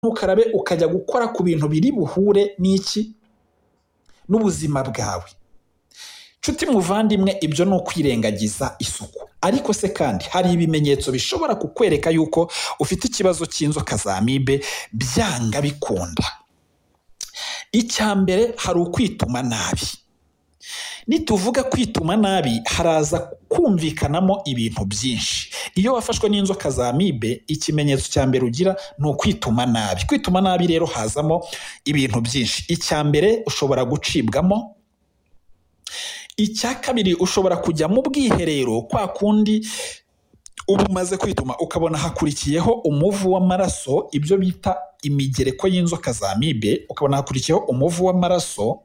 ntukarabe ukajya gukora ku bintu biri buhure n'iki n'ubuzima bwawe nshuti muvandimwe ibyo ni ukwirengagiza isuku ariko se kandi hari ibimenyetso bishobora kukwereka yuko ufite ikibazo cy'inzoka za amibe byanga bikunda icya mbere hari ukwituma nabi nituvuga kwituma nabi haraza kumvikanamo ibintu byinshi iyo wafashwe n'inzoka za amibe ikimenyetso cya mbere ugira ni ukwituma nabi kwituma nabi rero hazamo ibintu byinshi icya mbere ushobora gucibwamo icya kabiri ushobora kujya mu bwiherero kwa kundi uba umaze kwituma ukabona hakurikiyeho umuvu w'amaraso ibyo bita imigereko y'inzoka za amibe ukabona hakurikiyeho umuvu w'amaraso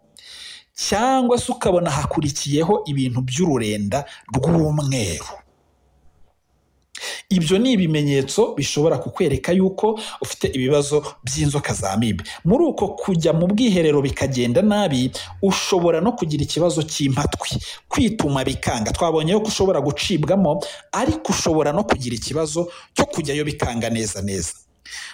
cyangwa se ukabona hakurikiyeho ibintu by'ururenda rw'umweru ibyo ni ibimenyetso bishobora kukwereka yuko ufite ibibazo by'inzoka za amibe muri uko kujya mu bwiherero bikagenda nabi ushobora no kugira ikibazo cy'impatwi kwituma bikanga twabonye ko ushobora gucibwamo ariko ushobora no kugira ikibazo cyo kujyayo bikanga neza neza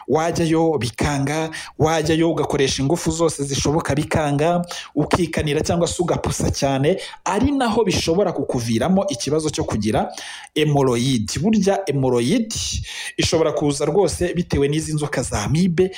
wajyayo bikanga wajyayo ugakoresha ingufu zose zishoboka bikanga ukikanira cyangwa se ugapusa cyane ari naho bishobora kukuviramo ikibazo cyo kugira emoroyidi burya emoroyidi ishobora kuza rwose bitewe n'izi nzoka za amibe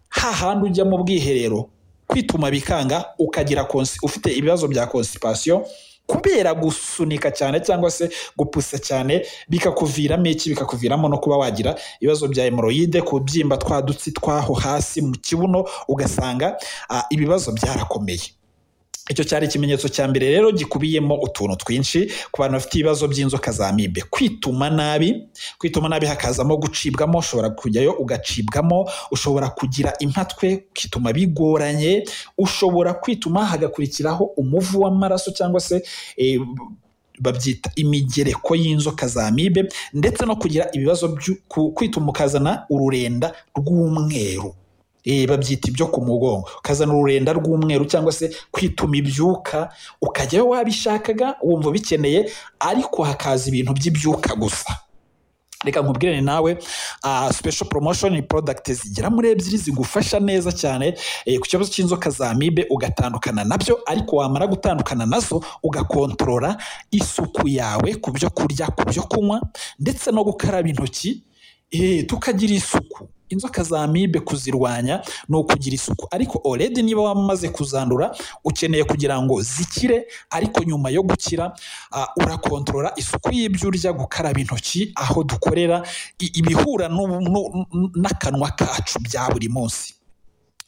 hahandi ujya mu bwiherero kwituma bikanga ukagira ufite ibibazo bya konsipasiyo kubera gusunika cyane cyangwa se gupusa cyane bikakuviramo iki bikakuviramo no kuba wagira ibibazo bya hemoroyide kubyimba twa dutsi twaho hasi mu kibuno ugasanga ibibazo byarakomeye icyo cyari ikimenyetso cya mbere rero gikubiyemo utuntu twinshi ku bantu bafite ibibazo by'inzoka za amibe kwituma nabi kwituma nabi hakazamo gucibwamo ushobora kujyayo ugacibwamo ushobora kugira impatwe ukituma bigoranye ushobora kwituma hagakurikiraho umuvu w'amaraso cyangwa se babyita imigereko y'inzoka za amibe ndetse no kugira ibibazo kwituma ukazana ururenda rw'umweru babyita ibyo ku mugongo ukazana ururenda rw'umweru cyangwa se kwituma ibyuka ukajyayo wabishakaga wumva ubikeneye ariko hakaza ibintu by'ibyuka gusa reka nkubwire nawe special promotion product zigera muri ebyiri zigufasha neza cyane ku kibazo cy'inzoka za amibe ugatandukana nabyo ariko wamara gutandukana nazo ugakontorora isuku yawe ku byo kurya ku byo kunywa ndetse no gukaraba intoki tukagira isuku inzoka za amibe kuzirwanya ni ukugira isuku ariko oredi niba wamaze kuzandura ukeneye kugira ngo zikire ariko nyuma yo gukira urakontorora isuku y'ibyo urya gukaraba intoki aho dukorera ibihura n'akanwa kacu bya buri munsi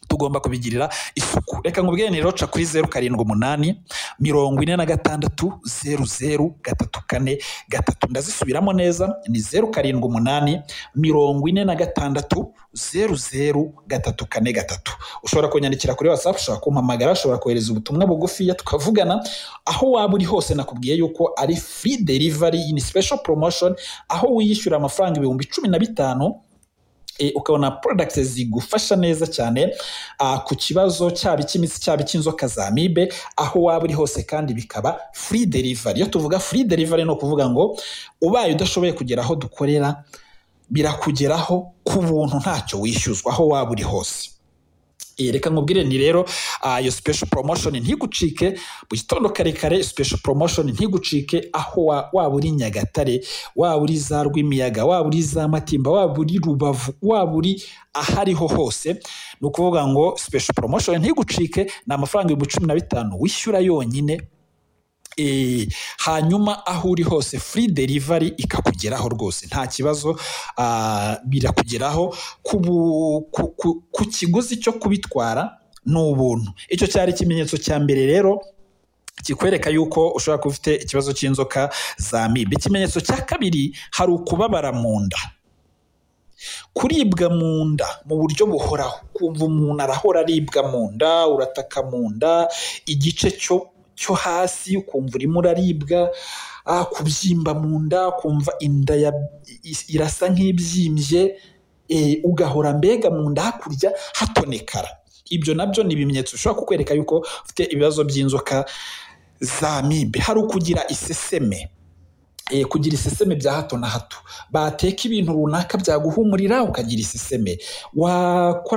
tugomba kubigirira isuku reka nkubwire ni roca kuri zeru karindwi umunani mirongo ine na gatandatu zeru zeru gatatu kane gatatu ndazisubiramo neza ni zeru karindwi umunani mirongo ine na gatandatu zeru zeru gatatu kane gatatu ushobora kunyandikira kuri watsapu ushobora kumpamagara ushobora kohereza ubutumwa bugufiya tukavugana aho waba uri hose nakubwiye yuko ari free delivery ni special promotion aho wiyishyura amafaranga ibihumbi cumi na bitanu ukabona products zigufasha neza cyane ku kibazo cyaba icy'imitsi cyaba icy'inzoka za amibe aho waba uri hose kandi bikaba free delivery iyo tuvuga free delivery ni ukuvuga ngo ubaye udashoboye kugera aho dukorera birakugeraho ku buntu ntacyo wishyuzwa aho waba uri hose reka nkubwire ni rero iyo special promotion ntigucike mu gitondo kare kare special promotion ntigucike aho waba uri nyagatare waba uri za rwimiyaga waba uri za matimba waba uri rubavu waba uri ahariho hose ni ukuvuga ngo special promotion ntigucike ni amafaranga ibihumbi cumi na bitanu wishyura yonyine hanyuma aho uri hose free delivery ikakugeraho rwose nta kibazo birakugeraho ku kiguzi cyo kubitwara ni ubuntu icyo cyari ikimenyetso cya mbere rero kikwereka yuko ushobora kuba ufite ikibazo cy'inzoka za amibe ikimenyetso cya kabiri hari ukubabara mu nda kuribwa mu nda mu buryo buhoraho kumva umuntu arahora aribwa mu nda urataka mu nda igice cyo cyo hasi ukumva urimo uraribwa kubyimba mu nda ukumva inda irasa nk'ibyimbye ugahora mbega mu nda hakurya hatonekara ibyo nabyo ni ibimenyetso bishobora kukwereka yuko ufite ibibazo by'inzoka za amibe hari ukugira iseseme eh, kugira iseseme bya hato na hato bateka ibintu runaka byaguhumurira ukagira iseseme wakora